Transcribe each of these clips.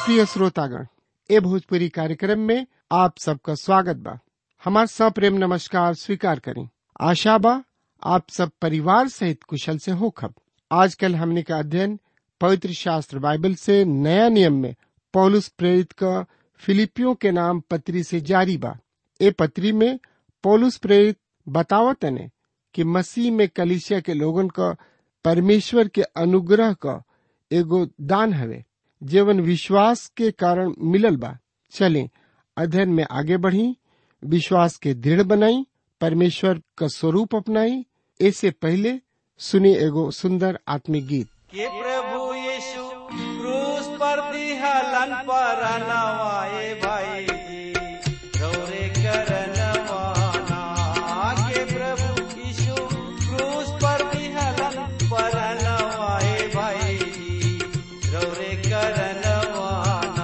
प्रिय श्रोतागण ए भोजपुरी कार्यक्रम में आप सबका स्वागत बा हमार सप्रेम नमस्कार स्वीकार करें आशा बा आप सब परिवार सहित कुशल से होखब आजकल हमने का अध्ययन पवित्र शास्त्र बाइबल से नया नियम में पौलुस प्रेरित का फिलिपियों के नाम पत्री से जारी बा ए पत्री में पौलुस प्रेरित बतावत ने कि मसीह में कलिसिया के लोगन का परमेश्वर के अनुग्रह का एगो दान हवे जीवन विश्वास के कारण मिलल बा चलें अध्ययन में आगे बढ़ी विश्वास के दृढ़ बनाई परमेश्वर का स्वरूप अपनाई ऐसे पहले सुनी एगो सुंदर आत्मिक गीत कि प्रभु यीशु क्रूस पर दिहलन पर नवाए भाई जी रौरे करनवाना के प्रभु यीशु क्रूस पर दिहलन पर नवाए भाई जी रौरे करनवाना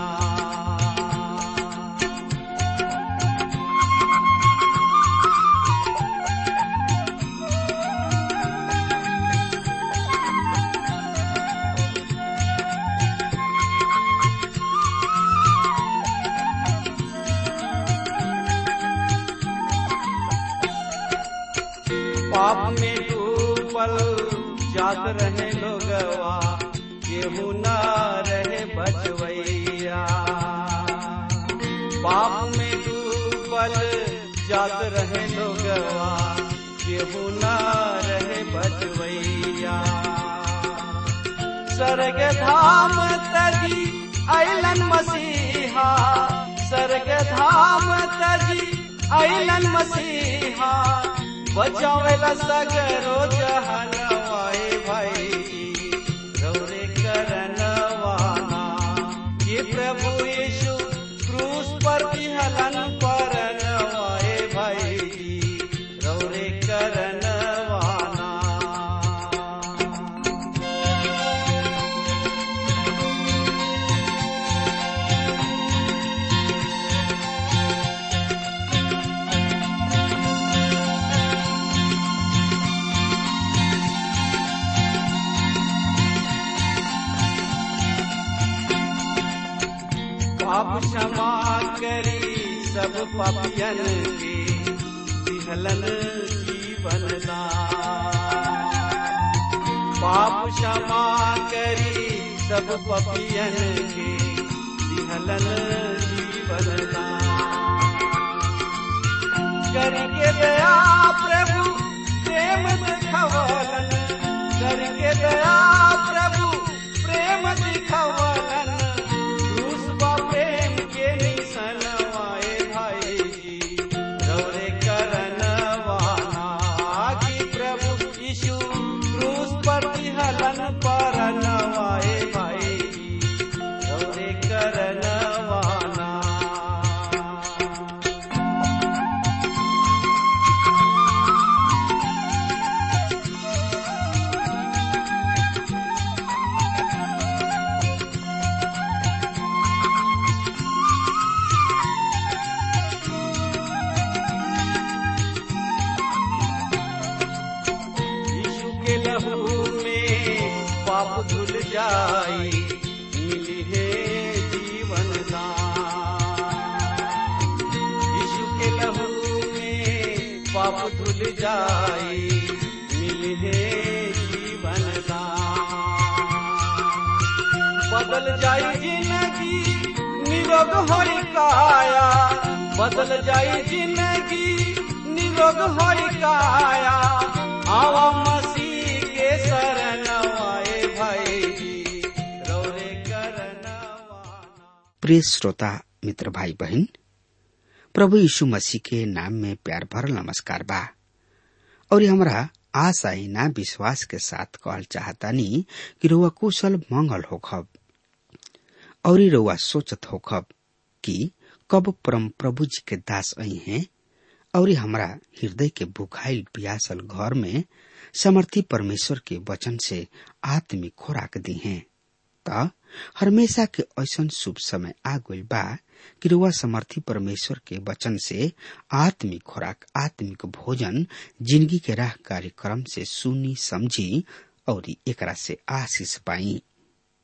पाप में डूबल जात रहे लोगवा केहू न रहे बचवैया पाप में डूबल जात रहे लोगवा केहू न रहे बचवैया स्वर्ग धाम तजी अलन मसीहा स्वर्ग धाम तजी अलन मसीहा बचावेला सगरो जहनवाए भाई रौरे करनवाना ये प्रभु यीशु क्रूस पर विहलन पर नवाए भाई रौरे करनवाना पाप क्षमा करी सब पापियन के दिहलन जीवन दान पाप क्षमा करी सब पापियन के दिहलन जीवन दान करके दया प्रभु प्रेम दिखवलन करके दया प्रभु प्रेम दिखवलन क्रूस बा प्रेम के निसनवाए भाई जी रौरे करनवाना कि प्रभु यीशु क्रूस पर हलन पर नवाए भाई जी रौरे करनवाना यीशु के लहू में पाप धुल जाई मिली है जीवन दान यीशु के लहू में पाप धुल जाई मिली है जीवन दान बदल जाई जिंदगी निरोग होई काया बदल जाई जिंदगी निरोग होई काया आवा मसीह के शरण आए भाई जी रौरे करनवाना प्रिय श्रोता मित्र भाई बहन प्रभु यीशु मसीह के नाम में प्यार भरल नमस्कार बा और ये हमरा आशा ही ना विश्वास के साथ कहल चाहतानी कि रुआ कुशल मंगल होखब और ई रउआ सोचत होखब कि कब परम प्रभु जी के दास आई हैं और ई हमरा हृदय के बुखाइल पियासल घर में समर्थी परमेश्वर के वचन से आत्मिक खुराक दी हैं त हमेशा के ऐसन शुभ समय आ गइल बा कि रुआ समर्थी परमेश्वर के वचन से आत्मिक खुराक आत्मिक भोजन जिंदगी के राह कार्यक्रम से सुनी समझी और एकरा से आशीष पाई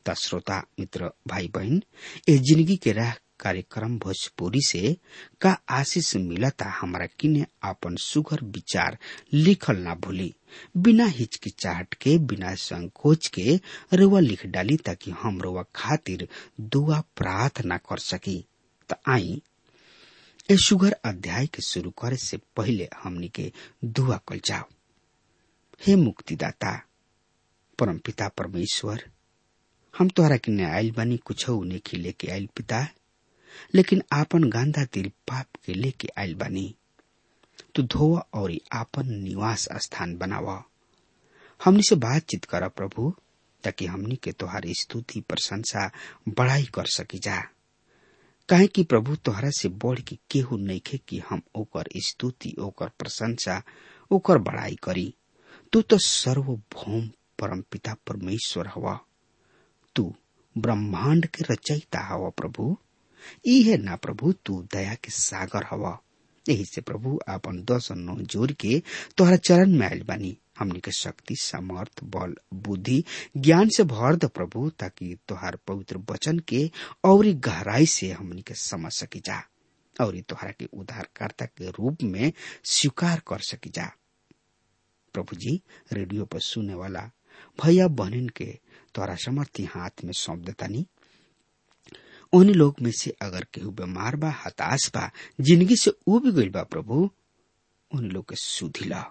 त श्रोता मित्र भाई बहन ए जिंदगी के राह कार्यक्रम भोजपुरी से का आशीष मिलता हमारा किने आपन सुगर विचार लिखल ना भूली बिना हिचकिचाहट के बिना संकोच के रुआ लिख डाली ताकि हम रुआ खातिर दुआ प्रार्थना कर सकी त आई ए सुगर अध्याय के शुरू करे से पहले हमनी के दुआ कल जाओ हे मुक्तिदाता परमपिता परमेश्वर हम तोहरा किने आयल बानी कुछ नेखी लेके आयल पिता लेकिन आपन गांधा दिल पाप के लेके आयल बानी तू धोवा और आपन निवास स्थान बनावा हमनी से बातचीत कर प्रभु ताकि हमनी के तोहार स्तुति प्रशंसा बड़ाई कर सकी जा काहे कि प्रभु तोहरा से बढ़ के केहू नइखे कि हम ओकर स्तुति ओकर प्रशंसा ओकर बड़ाई करी तू तो सर्वभौम परमपिता परमेश्वर हवा तू ब्रह्मांड के रचयिता हवा प्रभु ई है ना प्रभु तू दया के सागर हवा यही से प्रभु आपन दस नौ जोड़ के तोहरा चरण में आयल बानी हमनी के शक्ति समर्थ बल बुद्धि ज्ञान से भर द प्रभु ताकि तोहार पवित्र वचन के और गहराई से हमनी के समझ सकी जा और तोहरा के उद्धारकर्ता के रूप में स्वीकार कर सकी जा प्रभु जी रेडियो पर सुने वाला भैया बहन के तोहरा समर्थी हाथ में सौंप देतानी उन्हीं लोग में से अगर केहू बीमार बा हताश बा जिंदगी से उब गईल बा प्रभु उन लोग के सुधिला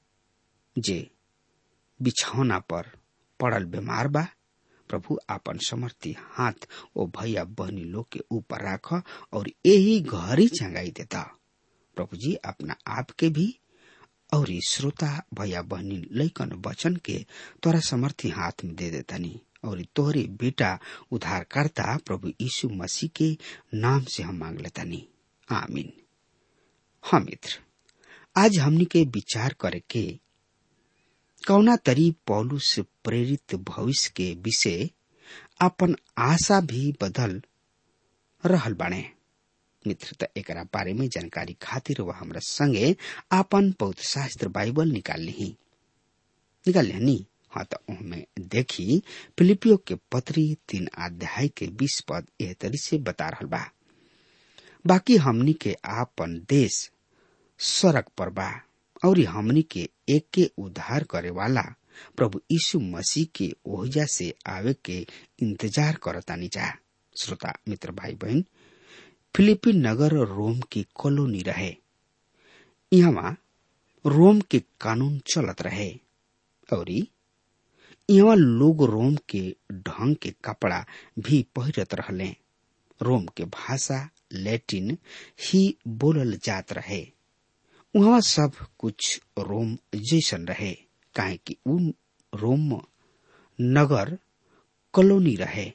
जे बिछौना पर पड़ल बीमार बा प्रभु आपन समर्थी हाथ ओ भैया बहनी लोग के ऊपर राख और यही घरी चंगाई देता प्रभु जी अपना आप के भी और श्रोता भैया बहनी लैकन वचन के तोरा समर्थी हाथ में दे देतानी और तोहरे बेटा उद्धारकर्ता प्रभु यीशु मसीह के नाम से हम मांग लेतानी आमीन हाँ मित्र आज हमनी के विचार करे के कौना तरी पौलू से प्रेरित भविष्य के विषय अपन आशा भी बदल रहल बाणे मित्र त एकरा बारे में जानकारी खातिर वह हमरा संगे आपन पौध शास्त्र बाइबल निकाल ली निकाल ली हाँ तो उनमें देखी फिलिपियो के पत्री तीन अध्याय के बीस पद एह तरी से बता रहल बा बाकी हमनी के आपन देश सड़क पर बा और हमनी के एक के उद्धार करे वाला प्रभु यीशु मसीह के ओहजा से आवे के इंतजार करतानी जा श्रोता मित्र भाई बहन फिलिपी नगर रोम की कॉलोनी रहे यहाँ रोम के कानून चलत रहे और यहाँ लोग रोम के ढंग के कपड़ा भी पहिरत रहले रोम के भाषा लैटिन ही बोलल जात रहे वहाँ सब कुछ रोम जैसन रहे काहे कि उन रोम नगर कॉलोनी रहे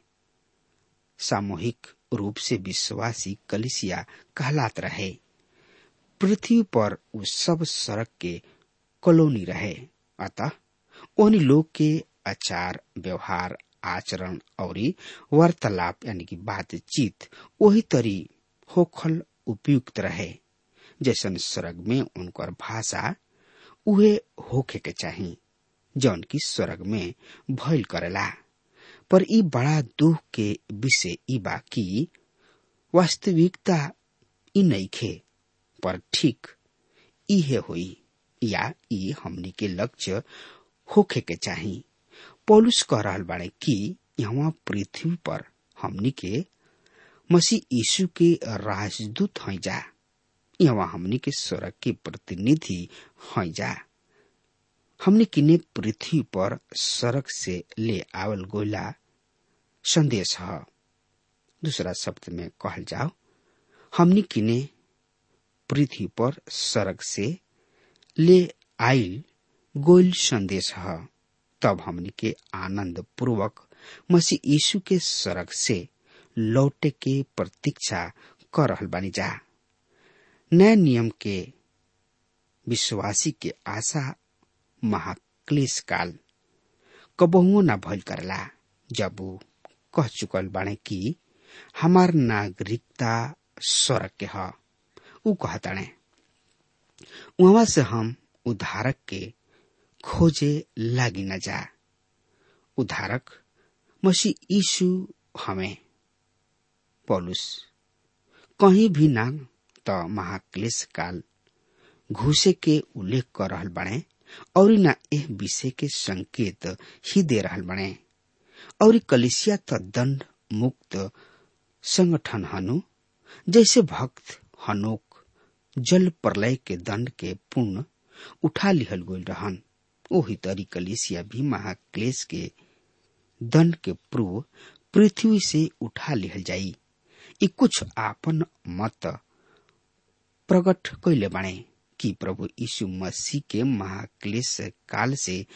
सामूहिक रूप से विश्वासी कलिसिया कहलात रहे पृथ्वी पर उस सब सड़क के कॉलोनी रहे अतः उन लोग के आचार व्यवहार आचरण और वार्तालाप यानी कि बातचीत वही तरी होखल उपयुक्त रहे जैसन स्वर्ग में उनकर भाषा उहे होखे के चाही जौन की स्वर्ग में भइल करेला पर ई बड़ा दुख के विषय ई बा कि वास्तविकता ई नइखे पर ठीक इहे होई या ई हमनी के लक्ष्य होखे के चाही पौलुस कह रहल बाड़े कि यहाँ पृथ्वी पर हमनी के मसीह यीशु के राजदूत हैं जा यहाँ हमनी के स्वर्ग के प्रतिनिधि हैं जा हमने किने पृथ्वी पर सड़क से ले आवल गोला संदेश है दूसरा शब्द में कहल जाओ हमने किने पृथ्वी पर सड़क से ले आइल गोल संदेश है तब हमने के आनंद पूर्वक मसीह यीशु के सड़क से लौटे के प्रतीक्षा कर रहल बानी जा नया नियम के विश्वासी के आशा महाक्लेश काल कबहुओ न भइल करला जब वो कह चुकल बाणे कि हमार नागरिकता स्वर्ग के ह ऊ कहताणे वहां से हम उद्धारक के खोजे लागी न जा उद्धारक मसीह यीशु हमें पौलुस कहीं भी ना त महाक्लेश काल घुसे के उल्लेख कर रहल बने और न एह विषय के संकेत ही दे रहल बने और कलिसिया त दंड मुक्त संगठन हनु जैसे भक्त हनोक जल प्रलय के दंड के पूर्ण उठा लिहल गईल रहन ओही तरी कलिसिया भी महाक्लेश के दंड के पूर्व पृथ्वी से उठा लिहल जाई ई कुछ आपन मत प्रकट कैले बाणे कि प्रभु यीशु मसीह के महाक्लेश काल से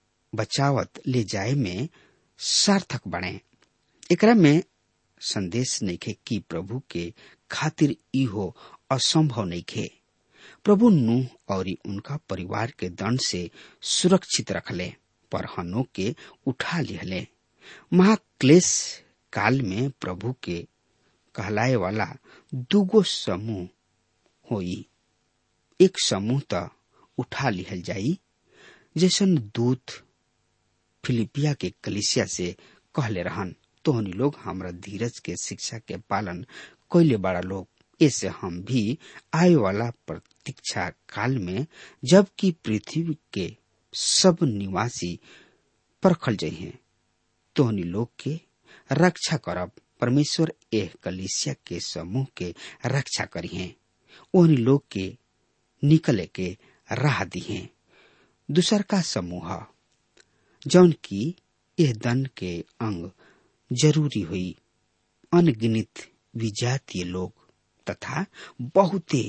बचावत ले जाए में सार्थक बने एकरा में संदेश नइखे कि प्रभु के खातिर इहो असंभव नइखे प्रभु नूह और उनका परिवार के दंड से सुरक्षित रखले पर हनो के उठा लिहले महाक्लेश काल में प्रभु के कहलाए वाला दूगो समूह होई एक समूह त उठा लिहल जाई जैसन दूत फिलिपिया के कलिसिया से कहले रहन तोहनी लोग हमरा धीरज के शिक्षा के पालन कैले बड़ा लोग ऐसे हम भी आए वाला प्रतीक्षा काल में जबकि पृथ्वी के सब निवासी परखल जइहे तोहनी लोग के रक्षा करब परमेश्वर एह कलिसिया के समूह के रक्षा करिहे ओहनी लोग के निकले के राह दिहे दूसर का समूह जौन की यह दंड के अंग जरूरी हुई अनगिनित विजातीय लोग तथा बहुते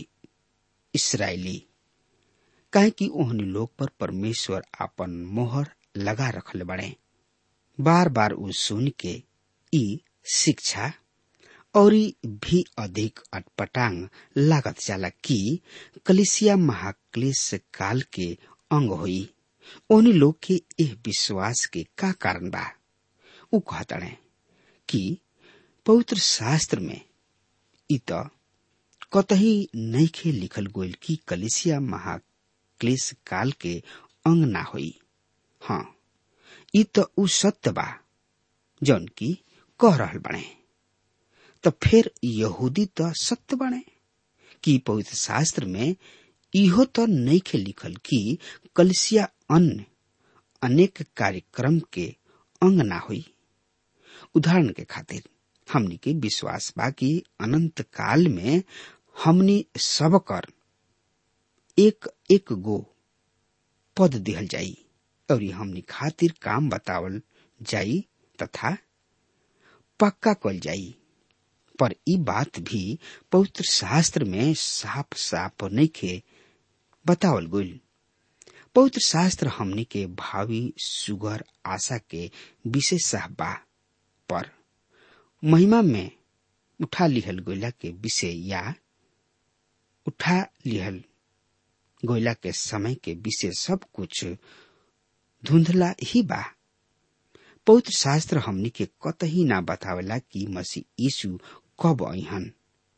इसराइली काहे कि ओहनी लोग पर परमेश्वर आपन मोहर लगा रखले बड़े बार बार उ सुन के ई शिक्षा और भी अधिक अटपटांग लागत जाला कि कलिसिया महाक्लेश काल के अंग होई ओहनी लोग के एह विश्वास के का कारण बा उ कहतड़े कि पवित्र शास्त्र में इ त कतही नइखे लिखल गोइल कि कलिसिया महाक्लेश काल के अंग ना होई हाँ इ त उ सत्य बा जौन की कह रहल बने त फिर यहूदी त सत्य बने कि पवित्र शास्त्र में इहो त नइखे लिखल कि कलिसिया अन्य अनेक कार्यक्रम के अंग ना हुई उदाहरण के खातिर हमनी के विश्वास बा कि अनंत काल में हमनी सब कर एक एक गो पद दिहल जाई और हमनी खातिर काम बतावल जाई तथा पक्का कल जाई पर ई बात भी पवित्र शास्त्र में साफ साफ नइखे बतावल गइल पवित्र शास्त्र हमनी के भावी सुगर आशा के विशेष बा पर महिमा में उठा लिहल गोयला के विषय या उठा लिहल गोयला के समय के विषय सब कुछ धुंधला ही बा पवित्र शास्त्र हमनी के कतही ना बतावेला कि मसीह यीशु कब अहन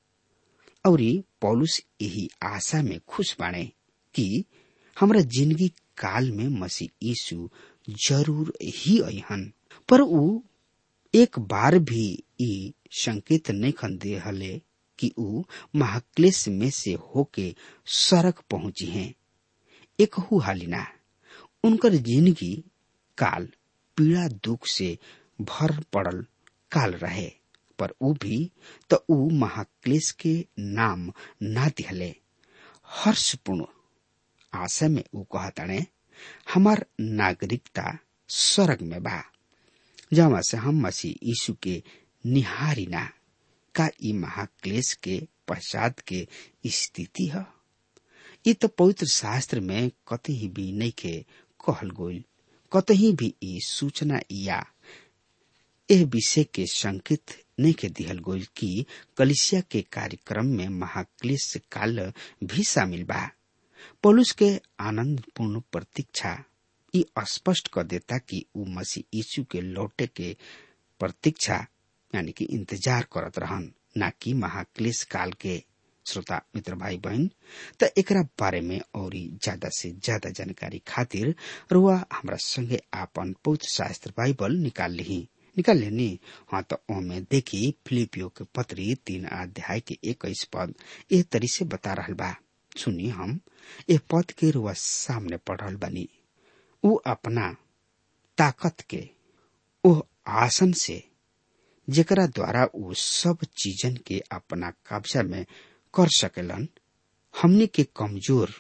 और पौलुस यही आशा में खुश बाणे कि हमरा जिंदगी काल में मसीह यीशु जरूर ही अहन पर ऊ एक बार भी ई संकेत नहीं खन दे हले कि ऊ महाक्लेश में से होके सड़क पहुंची हैं एक हु हालिना उनकर जिंदगी काल पीड़ा दुख से भर पड़ल काल रहे पर ऊ भी तो ऊ महाक्लेश के नाम ना दिहले हर्षपूर्ण आशा में ऊ कहताणे हमार नागरिकता स्वर्ग में बा जहाँ से हम मसीह यीशु के निहारी ना का ई महाक्लेश के पश्चात के स्थिति है ये तो पवित्र शास्त्र में कतही भी नहीं के कहल गोल कतही भी ई सूचना या एह विषय के संकेत नहीं के दिहल गोल कि कलिसिया के कार्यक्रम में महाक्लेश काल भी शामिल बा पौलुस के आनंद पूर्ण प्रतीक्षा ई स्पष्ट कर देता कि ऊ मसीह यीशु के लौटे के प्रतीक्षा यानी कि इंतजार करत रहन न कि महाक्लेश काल के श्रोता मित्र भाई बहन त एकरा बारे में और ज्यादा से ज्यादा जानकारी खातिर रुआ हमरा संगे आपन पवित्र शास्त्र बाइबल निकाल ली निकाल लेनी हाँ तो ओमे देखी फिलिपियो के पत्री तीन अध्याय के इक्कीस पद ए तरी से बता रहल बा सुनी हम ए पद के रुआ सामने पढ़ रहल बनी उ अपना ताकत के ओह आसन से जेकरा द्वारा उ सब चीजन के अपना कब्जा में कर सकेलन हमने के कमजोर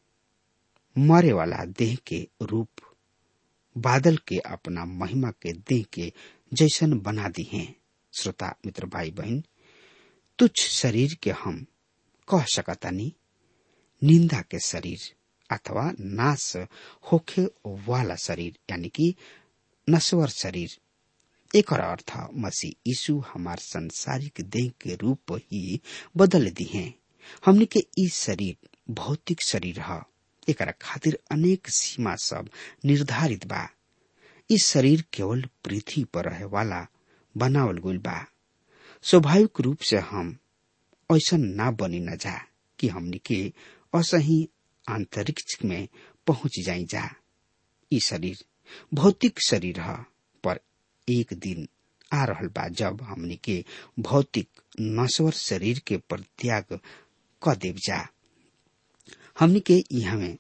मरे वाला देह के रूप बादल के अपना महिमा के देह के जैसन बना दी हैं श्रोता मित्र भाई बहन तुच्छ शरीर के हम कह सकतानी निंदा के शरीर अथवा नाश होखे वाला शरीर यानी कि नश्वर शरीर एक अर्थ मसीह यीशु हमार संसारिक देह के रूप ही बदल दी हैं हमने के ई शरीर भौतिक शरीर है एक खातिर अनेक सीमा सब निर्धारित बा इस शरीर केवल पृथ्वी पर रहे वाला बनावल गईल बा स्वाभाविक रूप से हम ऐसा ना बनी न जा कि हमने के असही अंतरिक्ष में पहुंच जाई जा ई शरीर भौतिक शरीर है पर एक दिन आ रहल बा जब हमने के भौतिक नश्वर शरीर के परित्याग क देव जा हमने के यहाँ में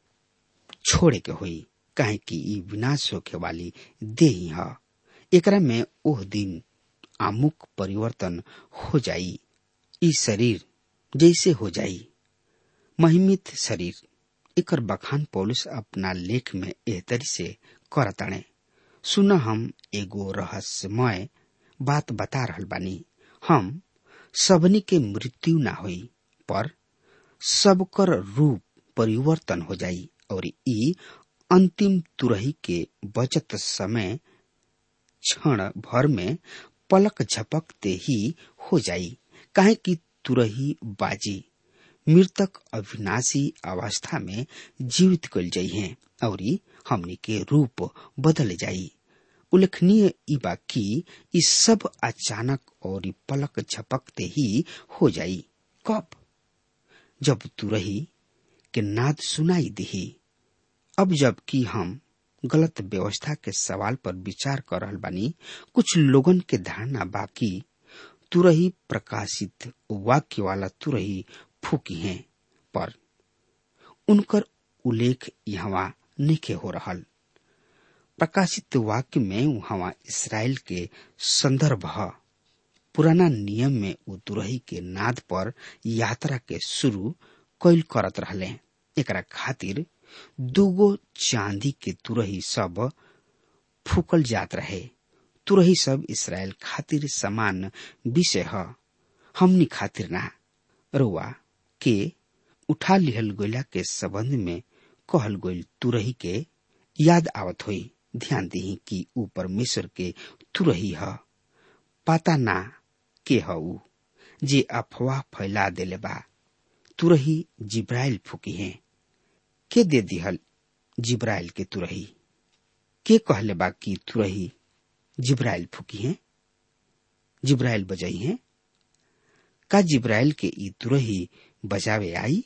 छोड़े के हुई काहे कि ई विनाश होखे वाली देही है एकरा में ओह दिन आमुक परिवर्तन हो जाई ई शरीर जैसे हो जाई महिमित शरीर एकर बखान पौलुस अपना लेख में एहतरी से करताणे सुन हम एगो रहस्यमय बात बता रहल बानी हम सबनी के मृत्यु ना होई पर सबकर रूप परिवर्तन हो जाई और ई अंतिम तुरही के बचत समय क्षण भर में पलक झपकते ही हो जाई काहे कि तुरही बाजी मृतक अविनाशी अवस्था में जीवित कल जाई है और हमनी के रूप बदल जाई उल्लेखनीय ई बा कि ई सब अचानक और पलक झपकते ही हो जाई कब जब तुरही के नाद सुनाई दिही अब जबकि हम गलत व्यवस्था के सवाल पर विचार कर रहल बानी कुछ लोगन के धारणा बाकी तुरही प्रकाशित वाक्य वाला तुरही फूकी हैं पर उनकर उल्लेख यहाँ निके हो रहल प्रकाशित वाक्य में वहां इसराइल के संदर्भ है पुराना नियम में उ तुरही के नाद पर यात्रा के शुरू कैल करत रहले एकरा खातिर दूगो चांदी के तुरही सब फूकल जात रहे तुरही सब इसराइल खातिर समान विषय है हमनी खातिर ना रुआ के उठा लिहल गोला के संबंध में कहल गोल तुरही के याद आवत हुई ध्यान दी कि ऊ परमेश्वर के तुरही है पता ना के ह ऊ जे अफवाह फैला देले बा तुरही जिब्राइल फूकी है के दे दिहल जिब्राइल के तुरही के कहले बा कि तुरही जिब्राइल फूकी है जिब्राइल बजाई है का जिब्राइल के ई तुरही बजावे आई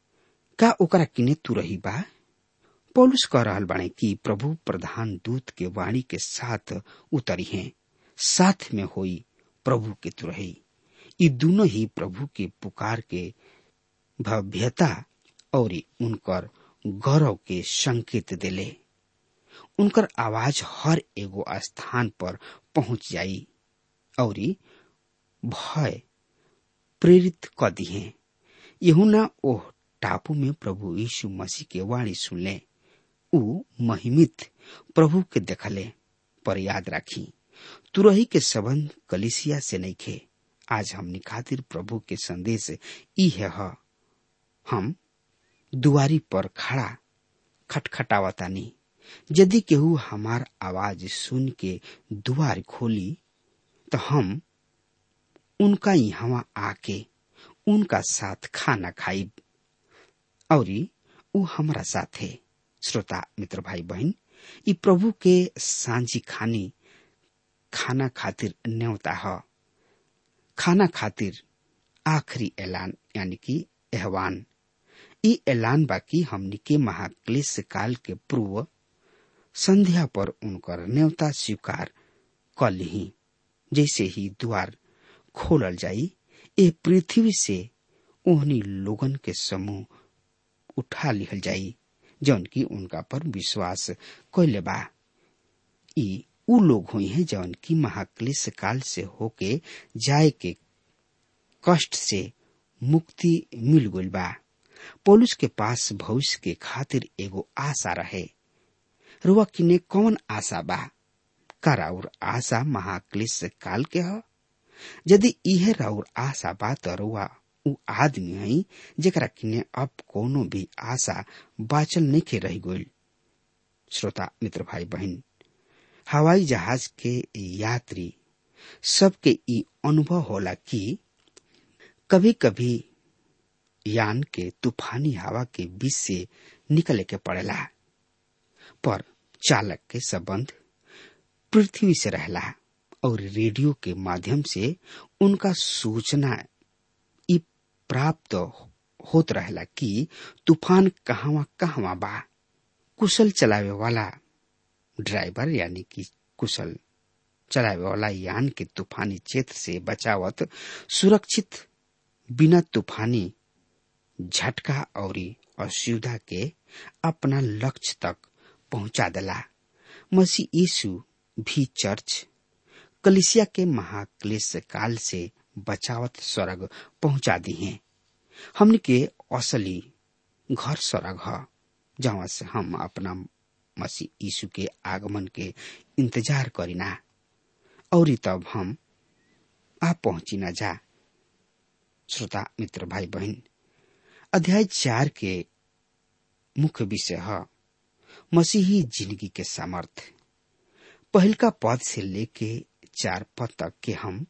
का ओकरा किने तुरही बा पौलुस कह रहल बाणे कि प्रभु प्रधान दूत के वाणी के साथ उतरी हैं साथ में होई प्रभु के तुरही ये दोनों ही प्रभु के पुकार के भव्यता और उनकर गौरव के संकेत दिले उनकर आवाज हर एगो स्थान पर पहुंच जाई और भय प्रेरित क दिए यहुना ओह टापू में प्रभु यीशु मसीह के वाणी सुनले ऊ महिमित प्रभु के देखले पर याद राखी तुरही के संबंध कलिसिया से नहीं खे आज हमनी खातिर प्रभु के संदेश ई है ह। हम दुआरी पर खड़ा खटखटावतानी यदि केहू हमार आवाज सुन के दुआर खोली तो हम उनका यहाँ आके उनका साथ खाना खाइब और ऊ हमारा साथ है श्रोता मित्र भाई बहन ई प्रभु के सांझी खानी खाना खातिर न्योता है खाना खातिर आखिरी ऐलान यानी कि एहवान ई ऐलान बाकी हमनी के महाक्लेश काल के पूर्व संध्या पर उनकर न्योता स्वीकार कल ही जैसे ही द्वार खोलल जाई ए पृथ्वी से ओहनी लोगन के समूह उठा लिहल जाई जौन की उनका पर विश्वास कैले बा ई उ लोग हुई हैं जौन की महाक्लेश काल से होके जाए के कष्ट से मुक्ति मिल गइल बा पौलुस के पास भविष्य के खातिर एगो आशा रहे रुआ किने कौन आशा बा का राउर आशा महाक्लेश काल के ह यदि इहे राउर आशा बा त रुआ उ आदमी है जेकरा किने अब कोनो भी आशा बाचल नहीं रह गइल श्रोता मित्र भाई बहन हवाई जहाज के यात्री सबके ई अनुभव होला कि कभी कभी यान के तूफानी हवा के बीच से निकले के पड़ेला पर चालक के संबंध पृथ्वी से रहला और रेडियो के माध्यम से उनका सूचना ई प्राप्त होत रहला कि तूफान कहवा कहवा बा कुशल चलावे वाला ड्राइवर यानी कि कुशल चलावे वाला यान के तूफानी क्षेत्र से बचावत सुरक्षित बिना तूफानी झटका और असुविधा के अपना लक्ष्य तक पहुंचा दिला मसीह यीशु भी चर्च कलिसिया के महाक्लेश काल से बचावत स्वर्ग पहुंचा दी हैं हमने के असली घर स्वर्ग है जहाँ से हम अपना मसीह यीशु के आगमन के इंतजार करीना और तब हम आ पहुंची न जा श्रोता मित्र भाई बहन अध्याय चार के मुख्य विषय है मसीही जिंदगी के सामर्थ्य पहल का पद से लेके चार पद तक के हम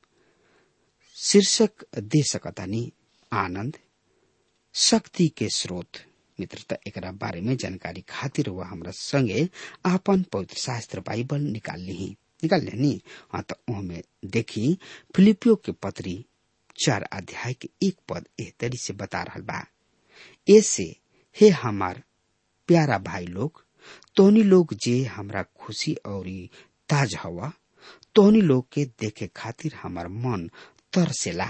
शीर्षक दे सकतानी आनंद शक्ति के स्रोत मित्रता एकरा बारे में जानकारी खातिर वह हमरा संगे आपन पवित्र शास्त्र बाइबल निकाल ली निकाल लेनी हाँ तो ओहमे देखी फिलिपियो के पत्री चार अध्याय के एक पद एह तरी से बता रहा बा ऐसे हे हमार प्यारा भाई लोग तोहनी लोग जे हमरा खुशी और ताज हवा तोहनी लोग के देखे खातिर हमार मन तरसेला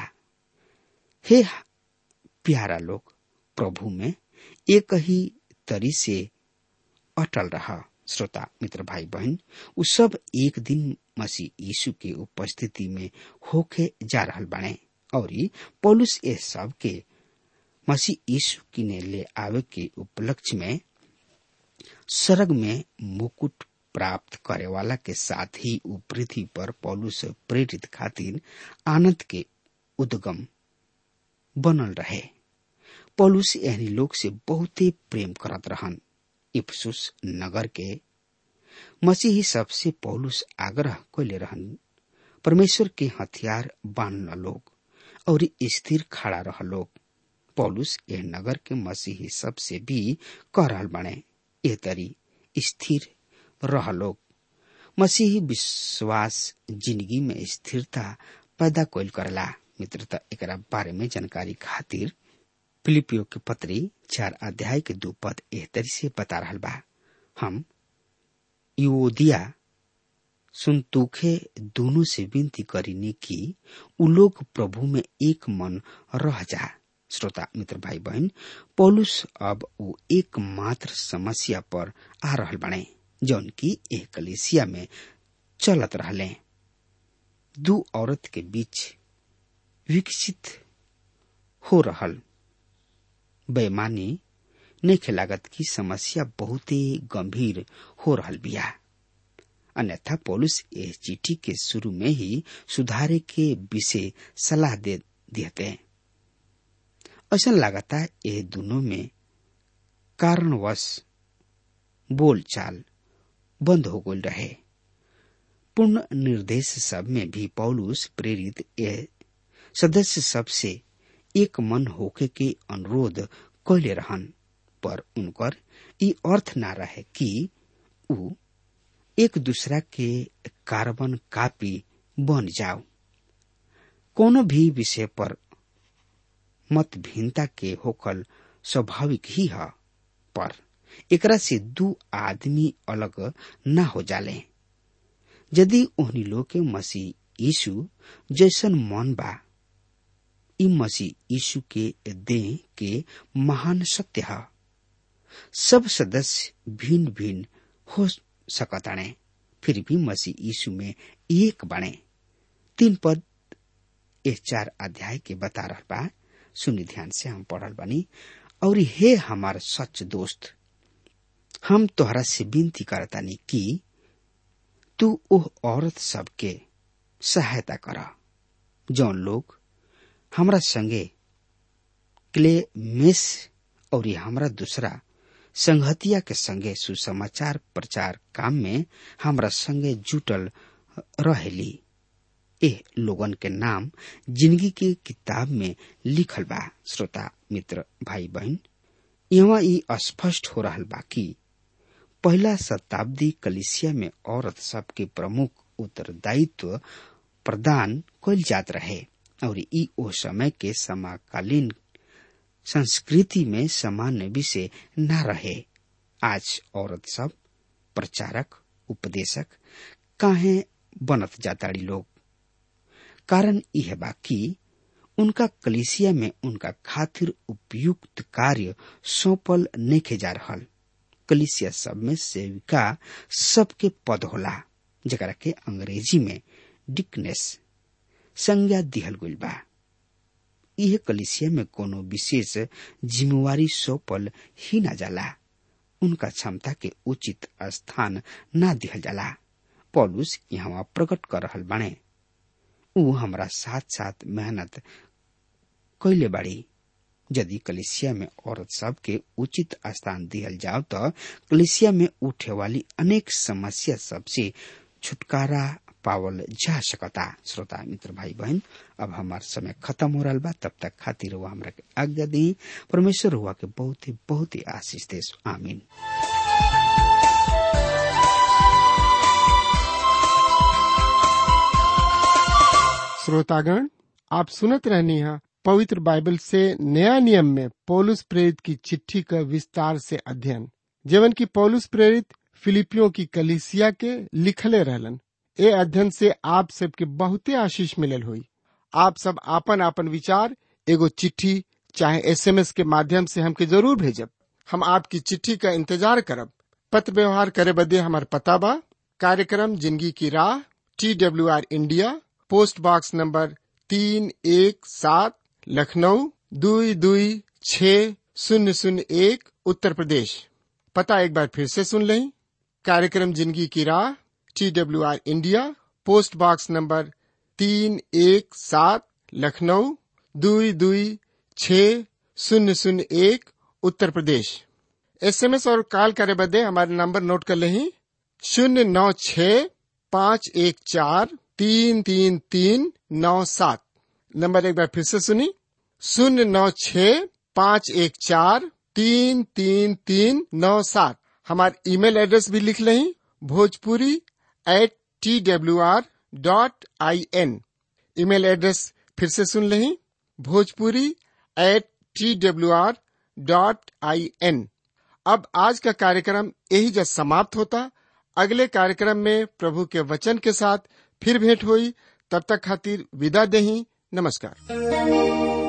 हे प्यारा लोग प्रभु में एक ही तरी से अटल रहा श्रोता मित्र भाई बहन उ सब एक दिन मसीह यीशु के उपस्थिति में होके जा रहल बने और पौलुस ये सब के मसीह यीशु की ने ले आवे के उपलक्ष्य में स्वर्ग में मुकुट प्राप्त करे वाला के साथ ही उ पृथ्वी पर पौलुस प्रेरित खातिर आनंद के उद्गम बनल रहे पौलुस एहनी लोग से बहुते प्रेम करत रहन इफसुस नगर के मसीही सबसे पौलुस आग्रह कैले रहन परमेश्वर के हथियार बांधल लोग और स्थिर खड़ा रह लोग पौलुस यह नगर के मसीही सबसे भी कह रहल बने एह तरी स्थिर रह लोग मसीही विश्वास जिंदगी में स्थिरता पैदा कैल करला मित्रता एकरा बारे में जानकारी खातिर फिलिपियो के पत्री चार अध्याय के दो पद एह तरी से बता रहा बा हम यूदिया सुनतुखे दोनों से विनती करीने कि उ लोग प्रभु में एक मन रह जा श्रोता मित्र भाई बहन पौलुस अब वो एकमात्र समस्या पर आ रहल बने जौन की एक कलेसिया में चलत रहले दू औरत के बीच विकसित हो रहल बेमानी नहीं लागत की समस्या बहुत ही गंभीर हो रहल बिया अन्यथा पौलुस इस चिट्ठी के शुरू में ही सुधारे के विषय सलाह दे देते ऐसा लगाता ये दोनों में कारणवश बोलचाल बंद हो गई रहे पूर्ण निर्देश सब में भी पौलुस प्रेरित ए सदस्य सब से एक मन होके के अनुरोध कैले रहन पर उनकर ई अर्थ ना रहे कि उ एक दूसरा के कार्बन कापी बन जाओ कोनो भी विषय पर मतभिन्नता के होकल स्वाभाविक ही है पर एकरा से दू आदमी अलग ना हो जाले यदि ओहनी लोग के मसीह यीशु जैसन मन बा ई मसीह यीशु के देह के महान सत्य है सब सदस्य भिन्न भिन्न हो सकताणे फिर भी मसीह यीशु में एक बने तीन पद ए चार अध्याय के बता रहा बा सुनी ध्यान से हम पढ़ल बनी और हे हमार सच दोस्त हम तोहरा से विनती करतानी कि तू ओह औरत सबके सहायता कर जौन लोग हमरा संगे क्ले मेस और हमरा दूसरा संगतिया के संगे सुसमाचार प्रचार काम में हमरा संगे जुटल रहेली एह लोगन के नाम जिंदगी के किताब में लिखल बा श्रोता मित्र भाई बहन यहाँ ई स्पष्ट हो रहल बा कि पहला शताब्दी कलिसिया में औरत सबके प्रमुख उत्तरदायित्व प्रदान कल जात रहे और ई ओ समय के समकालीन संस्कृति में सामान्य विषय न रहे आज औरत सब प्रचारक उपदेशक काहे बनत जाताड़ी लोग कारण यह बा कि उनका कलिसिया में उनका खातिर उपयुक्त कार्य सौंपल नेखे जा रहल कलिसिया सब में सेविका सबके पद होला जरा के अंग्रेजी में डिकनेस संज्ञा दिहल गइल बा यह कलिसिया में कोनो विशेष जिम्मेवारी सौंपल ही न जाला उनका क्षमता के उचित स्थान न दिहल जाला पौलुस यहाँ प्रकट कर रहल बाणे ऊ हमरा साथ साथ मेहनत कैले बाड़ी यदि कलिसिया में औरत सब के उचित स्थान दिहल जाओ तो कलिसिया में उठे वाली अनेक समस्या सबसे छुटकारा पावल जा सकता श्रोता मित्र भाई बहन अब हमार समय खत्म हो रहा बा तब तक खातिर हुआ हमरा के आज्ञा दी परमेश्वर हुआ के बहुत ही बहुत ही आशीष दे आमीन श्रोतागण आप सुनत रहनी है पवित्र बाइबल से नया नियम में पौलुस प्रेरित की चिट्ठी का विस्तार से अध्ययन जीवन की पौलुस प्रेरित फिलिपियों की कलिसिया के लिखले रहलन ए अध्ययन से आप सबके बहुते आशीष मिलल हुई आप सब आपन आपन विचार एगो चिट्ठी चाहे एसएमएस के माध्यम से हमके जरूर भेजब हम आपकी चिट्ठी का इंतजार करब पत्र व्यवहार करे बदे हमार पता बा कार्यक्रम जिंदगी की राह T W R India post box number तीन एक सात लखनऊ दुई दुई छ शून्य शून्य एक उत्तर प्रदेश पता एक बार फिर से सुन लें कार्यक्रम जिंदगी की राह T W R India post box number तीन एक सात लखनऊ दुई दुई छ शून्य शून्य एक उत्तर प्रदेश एसएमएस और कॉल करे बदे हमारे नंबर नोट कर लें शून्य नौ छ पाँच एक चार तीन तीन तीन नौ सात नंबर एक बार फिर से सुनी शून्य नौ छ पाँच एक चार तीन तीन तीन नौ सात हमारे ईमेल एड्रेस भी लिख लें Bhojpuri at T W R dot I N email address फिर से सुन लें Bhojpuri at T W R dot I N अब आज का कार्यक्रम यही जब समाप्त होता अगले कार्यक्रम में प्रभु के वचन के साथ फिर भेंट हुई तब तक खातिर विदा देही नमस्कार